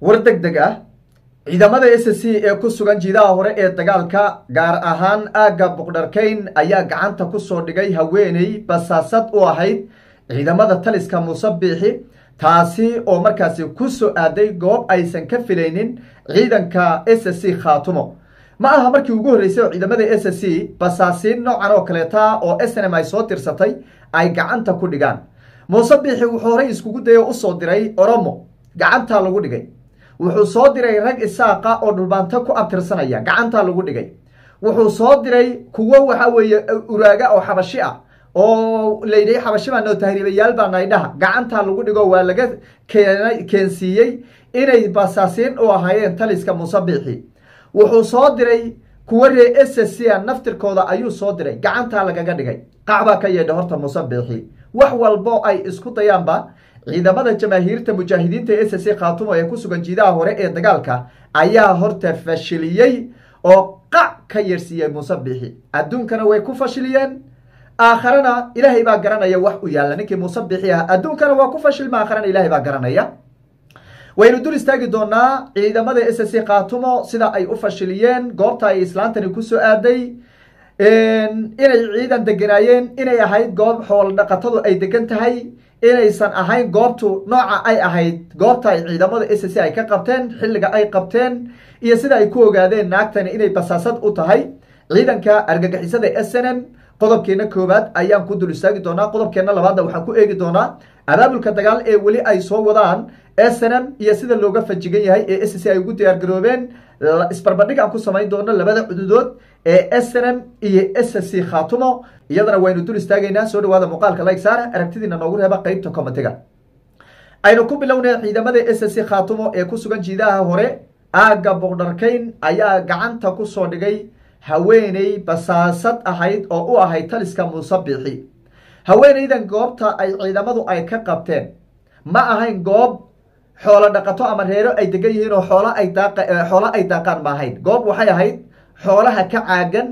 war deg deg ah ciidamada s c ee ku sugan jiidaha hore ee dagaalka gaar ahaan aagga buqdharkayn ayaa gacanta ku soo dhigay haweeney basaasad u ahayd ciidamada taliska muuse biixi taasi oo markaasi ku soo aaday goob aysan ka filaynin ciidanka s c khaatumo ma aha markii ugu horreysay oo ciidamada s c basaasiin noocan oo kaleeta oo s n m ay soo tirsatay ay gacanta ku dhigaan muuse biixi wuxuu horey iskugu dayo usoo diray oromo gacantaa lagu dhigay wuxuu soo diray rag isaaqa oo dhulbaanto ku abtirsanaya gacantaa lagu dhigay wuxuu soo diray kuwo waxa weeye uraaga oo xabashi ah oo layidhi xabashi baa noo tahriibayaal baa naydhaha gacantaa lagu dhigo waa laga keenay keensiiyey inay basaasiin u ahaayeen taliska muuse biixi wuxuu soo diray kuwo ree s c a naftirkooda ayuu soo diray gacantaa lagaga dhigay qacbaa ka yeedha horta muuse biixi wax walbo ay isku dayaanba ciidamada jamaahiirta mujaahidiinta s c khaatumo ee ku sugan jiidaha hore ee dagaalka ayaa horta fashiliyey oo qac ka yeersiiyey muuse biixi adduunkana way ku fashiliyeen aakharana ilaahay baa garanaya wax u yaalla ninkii muuse biixi ah adduunkana waa ku fashilma aakharana ilaahay baa garanaya waynu dul istaagi doonaa ciidamada s c khaatumo sida ay u fashiliyeen goobta ay islaantani kusoo aaday inay ciidan deganaayeen inay ahayd goob xoolo dhaqatadu ay degan tahay inaysan ahayn goobtu nooca ay ahayd goobta ay ciidamada s c ay ka qabteen xilliga ay qabteen iyo sida ay ku ogaadeen naagtani inay basaasad u tahay ciidanka argagixisada s n m qodobkeena koowaad ayaan ku dul istaagi doonaa qodobkeena labaadna waxaan ku eegi doonaa abaabulka dagaal ee weli ay soo wadaan s n m iyo sida looga fajigan yahay ee s c ay ugu diyaar garoobeen isbarbardhig aan ku samayn doono labada cududood ee s n m iyo s c khaatumo iyadana waynu dul istaagaynaa soo dhawaada muuqaalka like saara aragtidiina noogu reeba qeybta commentiga aynu ku bilownay ciidamada s c khaatumo ee ku sugan jiidaha hore aagga boqdharkayn ayaa gacanta ku soo dhigay haweeney basaasad ahayd oo u ahayd taliska muuse biixi haweeneydan goobta ay ciidamadu ay ka qabteen ma ahayn goob xoolo dhaqato ama reero ay degan yihiin oo xoolo ay daaq xoolo ay daaqaan ma ahayn goob waxay ahayd xoolaha ka caagan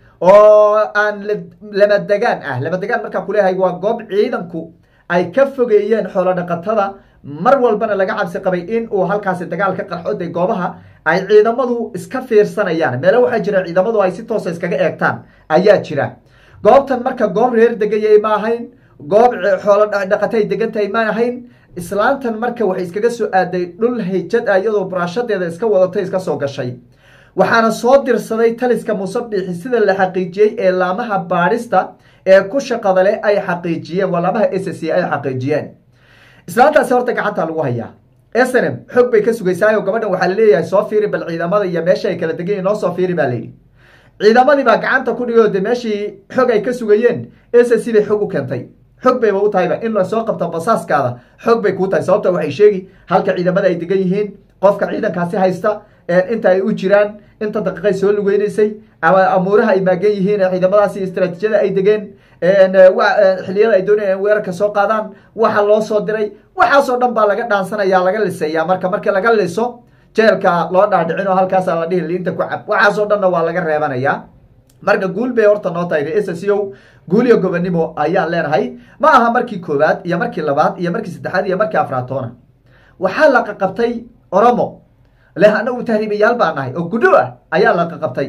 oo aan lama degaan ah lama degaan markaan kuleeyahay waa goob ciidanku ay ka fogeeyeen xoolo dhaqatada mar walbana laga cabsi qabay in uu halkaasi dagaal ka qarxo de goobaha ay ciidamadu iska fiirsanayaan meelo waxaa jira ciidamadu ay si toosa iskaga eegtaan ayaa jira goobtan marka goob reer degayay ma ahayn goob xoolo dhaqata ay degan tahay ma ahayn islaantan marka waxay iskaga soo aaday dhul hayjad ah iyadoo buraashadeeda iska wadatay iska soo gashay waxaana soo dirsaday taliska muuse biixi sida la xaqiijiyey ee laamaha baadhista ee ku shaqada leh ay xaqiijiyeen waa laamaha s c ay xaqiijiyeen islaantaasi horta gacanta lagu hayaa s n m xog bay ka sugaysaayoo gabadhan waxaa laleeyahay soo fiiri bal ciidamada iyo meesha ay kala degan noo soo fiiri baa layidhi ciidamadii baa gacanta ku dhigay oo de meeshii xog ay ka sugayeen s c bay xog u keentay xog bayba u tahayba in lasoo qabto basaaskaada xog bay kuu tahay sababta waxay sheegi halka ciidamada ay degan yihiin qofka ciidankaasi haysta inta ay u jiraan inta daqiiqay soo lugeynaysay amuuraha ay maagan yihiin ciidamadaasi istraatiijiyada ay degeen xiliyada ay doonayaan weerarka soo qaadaan waxa loo soo diray waxaasoo dhan baa laga dhaansanaya laga liseeyaa marka marka laga liso jeelka loo dhaadhicin oo halkaasa la dhihi liinta ku cab waxaasoo dhanna waa laga reebanayaa marka guul bay horta noo tahay s c o guuliyo gobonimo ayaan leenahay ma aha markii koowaad iyo markii labaad iyo markii saddexaad iyo markii afraatoona waxaa la qaqabtay oromo leh anagu tahriibayaal baa nahay oo gudho ah ayaa la qaqabtay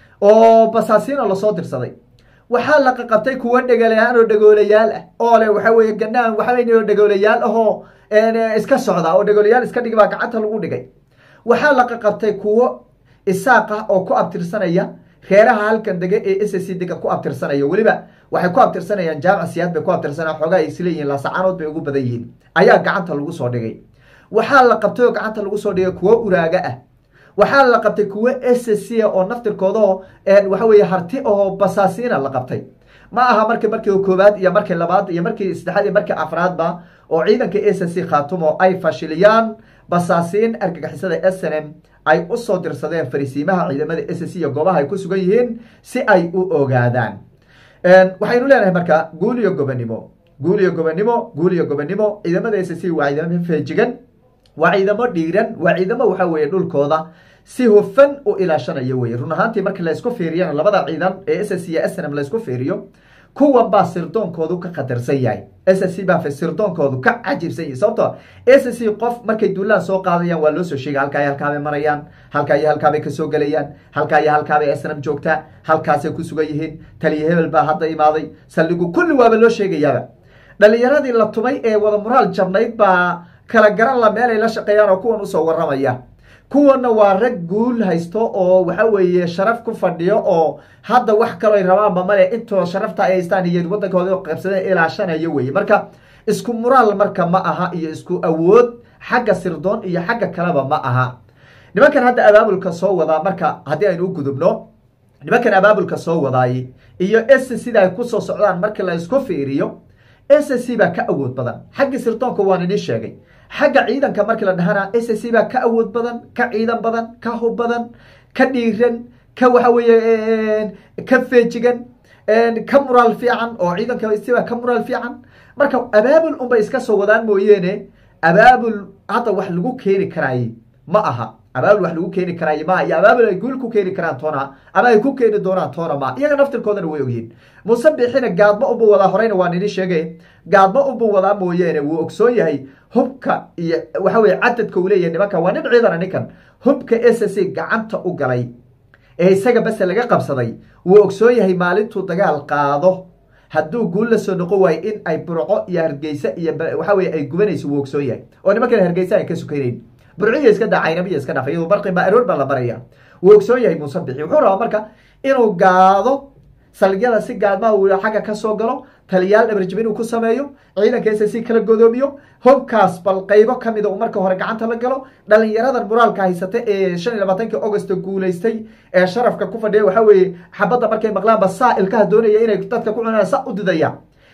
oo basaasiino lasoo dirsaday waxaa la qaqabtay kuwo dhegalayaal oo dhagoolayaal ah oo le waxa weye ganaan waxaweyn dhagoolayaal ahoo iska socda oo dhagoolayaal iska dhig baa gacanta lagu dhigay waxaa la qaqabtay kuwo isaaq ah oo ku abtirsanaya reeraha halkan dega ee s c dega ku abtirsanaya weliba waxay ku abtirsanayaan jaamac siyaad bay ku abtirsanayaan xoogaa ay isleeyihiin laasacanood bay ugu badan yihiin ayaa gacanta lagu soo dhigay waxaa la qabtay oo gacanta lagu soo dhigay kuwo uraaga ah waxaa la qabtay kuwo s c oo naftirkoodao waxa weye harti oo basaasiina la qabtay ma aha marki markii koowaad iyo markii labaad iyo markii saddexaad iyo markii afraadba oo ciidanka s c khaatumo ay fashiliyaan basaasiin argagixisada s n m ay usoo dirsadeen fariisiimaha ciidamada s c iyo goobaha ay ku sugan yihiin si ay u ogaadaan waxaynu leenahay marka guul iyo gobonimo guul iyo gobonimo guul iyo gobonimo ciidamada s c waa ciidamo feejigan waa ciidamo dhiiran waa ciidamo waxa weeye dhulkooda si hufan u ilaashanayo weye run ahaantii marka laysku fiiriyana labada ciidan ee s c iyo s n m laysku fiiriyo kuwan baa sirdoonkoodu ka khatarsan yahay s c baa sirdoonkoodu ka cajibsan yahay sababto s c qof markay duulaan soo qaadayaan waa loo soo sheegay halkaa iyo halkaabay marayaan halkaa iyo halkaabay kasoo gelayaan halkaa iyo halkaabay snam joogtaa halkaasay ku sugan yihiin taliya hebel baa hadda imaaday saldhigu kulli waaba loo sheegayaaba dhalinyaradii la tumay ee wada muraal jabnayd baa kala garan la meel ay la shaqeeyaan oo kuwan usoo waramaya kuwanna waa rag guul haysto oo waxa weeye sharaf ku fadhiyo oo hadda wax kaloo rabaanba male intoo sharafta ay haystaan iyo waddankooda qaybsadeen ilaashanayo weye marka isku muraal marka ma aha iyo isku awood xagga sirdoon iyo xagga kaleba ma aha nimankan hadda abaabulka soo wadaa marka haddii aynu u gudubno nimankan abaabulka soo wadaay iyo s sida ay kusoo socdaan markii la isku fiiriyo s c baa ka awood badan xaggii sirdoonka waan idin sheegay xagga ciidanka markii la dhahana s c baa ka awood badan ka ciidan badan ka hub badan ka dhiiran ka waxa weeye ka feejigan ka muraal fiican oo ciidanka sibaa ka muraal fiican marka abaabul unbay iska soo wadaan mooyeene abaabul hadda wax lagu keeni karaaye ma aha abaabul wax lagu keeni karaaye maaha iyo abaabul ay guul ku keeni karaan toona ama ay ku keeni doonaan toona ma iyaga naftirkoodana way ogyihin muuse bixina gaadmo unba wadaa horeyna waan idin sheegay gaadmo unba wadaa mooyeene wuu ogsoon yahay hubka iyo waxa weye cadadka uu leeyahay nimanka waa nin ciidana ninkan hubka s c gacanta u galay ee isaga base laga qabsaday wuu ogsoon yahay maalintuu dagaal qaado hadduu guul la soo noqon waayo in ay burco iyo hargeysa iyo waxa weye ay gubanayso wuu ogsoon yahay oo nimankan hargeysa ay ka sukaynayn burciya iska daa caynamiya iska dhaaf iyadu barqi baa aroor baa la baraya wuu ogsoon yahay muuse bixi wuxuu rabaa marka inuu gaado salgyada si gaadmaha uu xagga ka soo galo taliyaal dhabarjib inuu ku sameeyo ciidanka s c kala godoomiyo hobkaas bal qaybo kamida uu marka hore gacanta la galo dhalinyaradan muraalka haysata ee shan iyo labaatankii augusto guulaystay ee sharafka ku fadhiya waxa weeye xabadda markay maqlaanba saa ilkaha doonaya inay dadka ku cunaan sa u didaya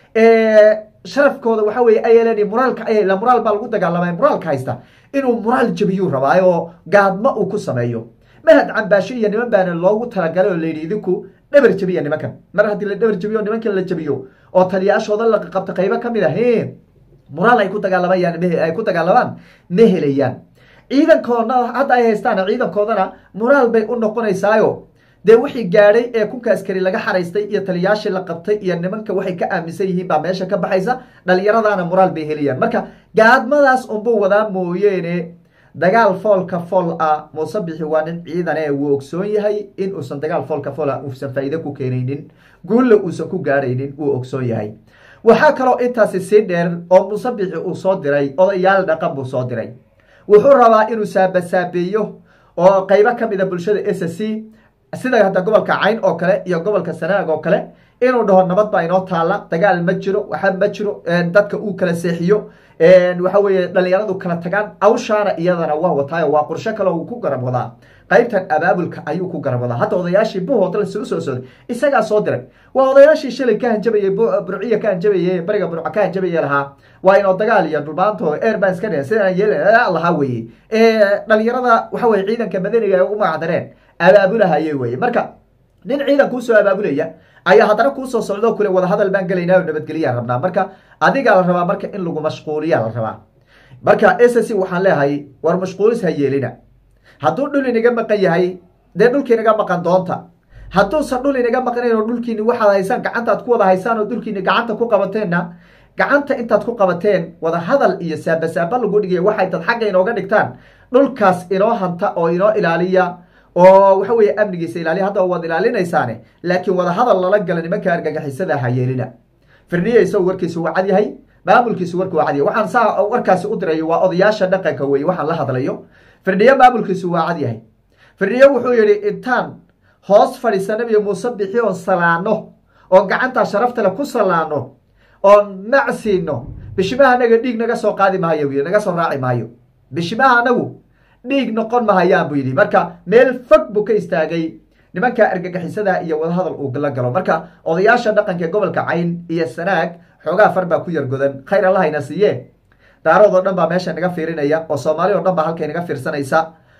sharafkooda waxa weye ayl muraalka la muraal baa lagu dagaalamay muraalka haysta inuu muraal jabiyuu rabaa oo gaadmo uu ku sameeyo mahad cambaasho iyo niman baana loogu talagalay oo layidhi idinku dhabar jabiya nimankan mar haddii la dhabar jabiyo nimankan la jabiyo oo taliyaashooda la qabto qaybo ka mid ah muraal ay ku dagaalamayaan ay ku dagaalamaan ma helayaan ciidankoodna hadda ay haystaan ciidankoodana muraal bay u noqonaysaayo dee wixii gaadhay ee kunka askari laga xaraystay iyo taliyaashii la qabtay iyo nimanka waxay ka aaminsan yihiin baa meesha ka baxaysa dhalinyaradana muraal bay helayaan marka gaadmadaas unbuu wadaa mooyeene dagaal foolka fool ah muuse bixi waa nin ciidane wuu ogsoon yahay in uusan dagaal foolka fool ah uusan faa'iide ku keenaynin guulla uusan ku gaadhaynin wuu ogsoon yahay waxaa kaloo intaasi sii dheer oo muuse bixi uu soo diray odayaal dhaqan buu soo diray wuxuu rabaa inuu saabasaabeeyo oo qaybo ka mida bulshada s c sida hadda gobolka cayn oo kale iyo gobolka sanaag oo kale inuu dhaho nabad baa inoo taala dagaal ma jiro waxa ma jiro dadka uu kala seexiyo waxa weeye dhalinyaradu kala tagaan awshaana iyadana waa wataayo waa qorsho kale uu ku garab wadaa qaybtan abaabulka ayuu ku garab wadaa hadda odayaashii buhoodla soo soo socday isagaa soo diray waa odayaashii shalay ka hanjabayey burciya ka hanjabaye bariga burca ka hanjabaye lahaa waa inoo dagaal iyo dhulbaanto airbaan iska dhigan sidaan yeel lahaa weye dhalinyarada waxa weye ciidanka madaniga ay u magacdareen abaabulahaye weye marka nin ciidan kuusoo abaabulaya ayaa haddana kuusoo socdo kule wadahadal baan gelaynaa oo nabadgelyaa rabnaa marka adigaa la rabaa marka in lagu mashquuliyaa la rabaa marka s c waxaan leehay war mashquulis ha yeelina hadduu dhul inaga maqan yahay dee dhulki inaga maqan doonta hadduusan dhul inaga maqnayn oo dhulkiini waxaad haysaan gacantaad ku wada haysaan oo dhulkiini gacanta ku qabateenna gacanta intaad ku qabateen wada hadal iyo saabasaaba lagu dhigaya waxay tad xagga inooga dhigtaan dhulkaas inoo hanta oo inoo ilaaliya oo waxa weeye amnigiisa ilaaliya hadda waad ilaalinaysaane laakiin wada hadal lala gala nimanka argagixisada ha yeelina firniye isagu warkiisu waa cad yahay maamulkiisu warku waa cad yahay waxaan saa warkaasi u dirayo waa odayaasha dhaqanka weye waxaan la hadlayo firdhiye maamulkiisu waa cad yahay firdhiye wuxuu yihi intaan hoos fadhiisa nabiga muuse bixi oon salaano oon gacantaa sharaftale ku salaano oon macsiino bishimaha anaga dhiig naga soo qaadi maayo bu naga soo raaci maayo bishimaha anagu dhiig noqon mahayaan buu yidhi marka meel fog buu ka istaagay nimanka argagixisada iyo wadahadal uu la galo marka odayaasha dhaqanka gobolka cayn iyo sanaag xoogaa far baa ku yar godan khayr allahayna siiye daarood oo dhan baa meesha naga fiirinaya oo soomaali oo dhan baa halkay naga fiirsanaysa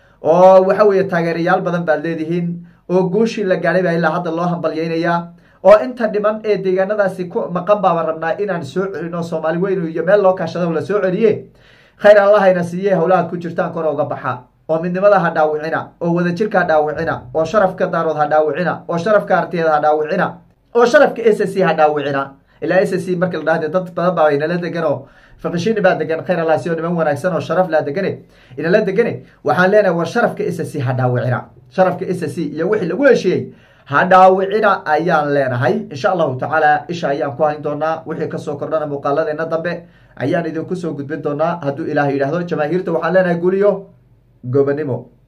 oo waxa weeye taageerayaal badan baad leedihiin oo guushii la gaadhay baa ilaa hadda loo hambalyaynayaa oo inta dhiman ee deegaanadaasi ku maqan baaba rabnaa inaan soo celino soomaali weyn iyo meel loo kaashado la soo celiye khayr allahayna siiye howlahaad ku jirtaan kor uga baxa oo midnimada ha dhaawicina oo wadajirka ha dhaawicina oo sharafka daarood ha dhaawicina oo sharafka artiyeed ha dhaawicina oo sharafka s c ha dhaawicina ilaa s c markii la dhahde dad badan baa inala degan oo fiqishini baa degan khayr alaasi oo niman wanaagsan oo sharaf laa degane inala degane waxaan leenahay war sharafka s c ha dhaawicina sharafka s c iyo wixii lagu heshiiyey ha dhaawicina ayaan leenahay insha allahu tacaala isha ayaan ku hayn doonaa wixii kasoo kordhana muuqaaladeena dambe ayaan idinku soo gudbin doonaa hadduu ilaah yidhaahdo jamaahiirta waxaan leenahay guliyo gobanimo